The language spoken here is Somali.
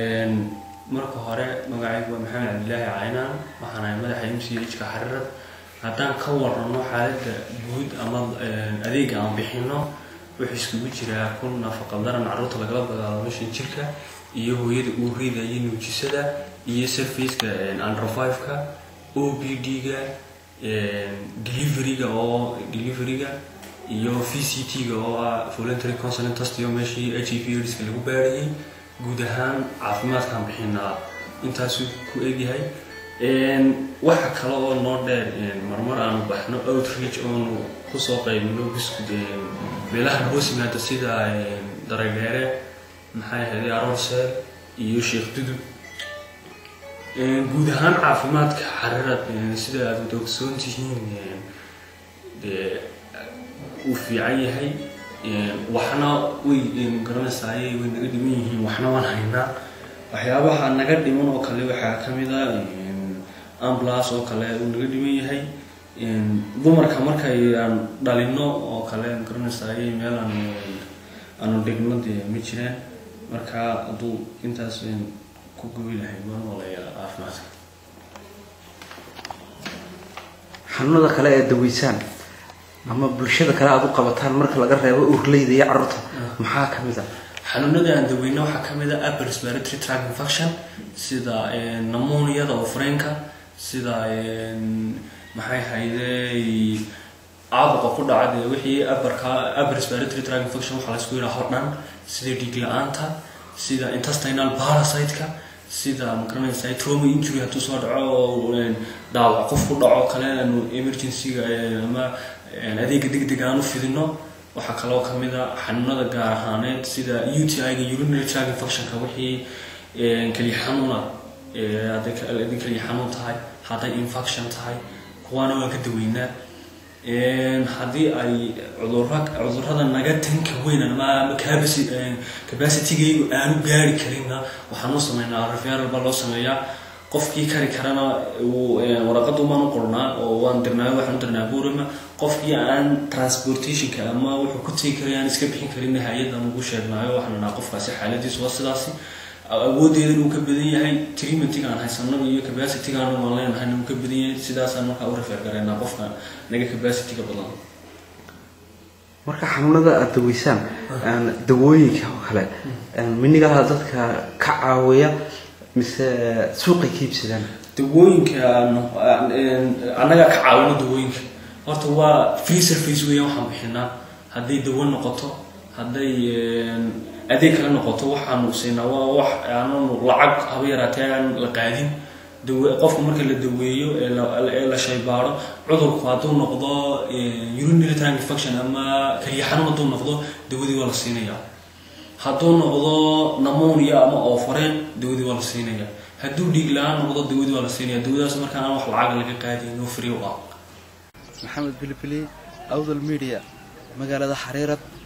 marka hore magacaygu waa maxamed cabdilaahi caynaan waxaan ahay madaxa m c h ka xariirad haddaan ka warano xaaladda guud ama adeega aan bixino wuxuu iskugu jiraa kun nafaqadaran carruurta lagala dagaalo meshan jirka iyo hooyada uurida iyo nuujisada iyo surfaceka androfiveka o b d-ga deliveryga oo deliveryga iyo v c t-ga oo ah voluntary consonant test iyo meeshii h i v aids-ka lagu baarayay guud ahaan caafimaadkaan bixinaa intaasuu ku egyahay waxa kale oo noo dheer marmar aanu baxno outreach oonu kusoo qaybino biskud meelaha hoos yimaada sida dareydheere maxay ahayd aroorseel iyo sheekh dudub guud ahaan caafimaadka xarirad sida aad wada ogsoon tihiin dee uu fiican yahay waxna way garanaysaay way naga dhiman yihiin waxna waan haynaa waxyaabaha naga dhiman oo kale waxaa kamid a ambulance oo kale uu naga dhiman yahay dumarka markay aan dhalino oo kale garanaysaay meel aan aanu dhigno dee ma jiraan marka hadduu intaas ku gobi lahay waan walayaa caafimaadka xanuunada kale ee daweysaan ama bulshada kale aada u qabataan marka laga reebo urleyda iyo carruurta maxaa kamid a xanuunada aan daweyno waxaa kamid a upper respiratory tract infection sida namoniyada oo freenka sida maxay hayday caabuqa ku dhaca dee wixii upperka upper respiratory tract infection waxaa laysku yidhaha hordhan sida dhiig la-aanta sida intestinal parasite-ka sida magaranaysa trauma injury hadduu soo dhaco oo dhaawac qof ku dhaco kale aanu emergency-ga ama adeega degdeg aan u fidino waxaa kaloo kamid a xanuunada gaar ahaaneed sida u t i-ga urinary tract infectionka wixii keliya xanuuna hadday keliya xanuun tahay hadday infection tahay kuwaana waan ka daweynaa haddii ay cudura cudurada naga tanka weyn ama capacitygaygu aanu gaari karinna waxaan u sameynaa referal baa loo sameeyaa qofkii kari karana waraqada umaan u qornaa oo waan dirnaa waxaan u dirnaa buurama qofkii aan transportationka ama wuxuu ku tegi karay aan iska bixin karin hay-adan ugu sheegnaayo waxaan nahaa qofkaasi xaaladiisu waa sidaasi awoodeedan uu ka badan yahay treatmentiga aan haysano iyo capacitygaan waan leenahay uu ka badan yahay sidaasaan markaa u refer garaynaa qofka naga capacityga badan marka xanuunada aada daweysaan dawooyinka oo kale minigaha dadka ka caawiya mise suuqay ka iibsadaan dawooyinka annagaa ka caawino dawooyinka horta waa free surface weeyaan waxaan bixinaa hadday dawo noqoto hadday adeeg kale noqoto waxaanu siinaa waa wax aananu lacag haba yaraatee aan la qaadin dawe qofka marka la daweeyo ee la shaybaaro cudurku hadduu noqdo urinary tract infection ama keliya xanuun hadduu noqdo dawadii waa la siinayaa hadduu noqdo namonia ama oofareen dawadii waa la siinaya hadduu dhiig la-aan noqdo dawadii waa la siinaya dawadaas marka aan wax lacag laga qaadayn oo free u ah maxamed bilibili awdal media magaalada xariirad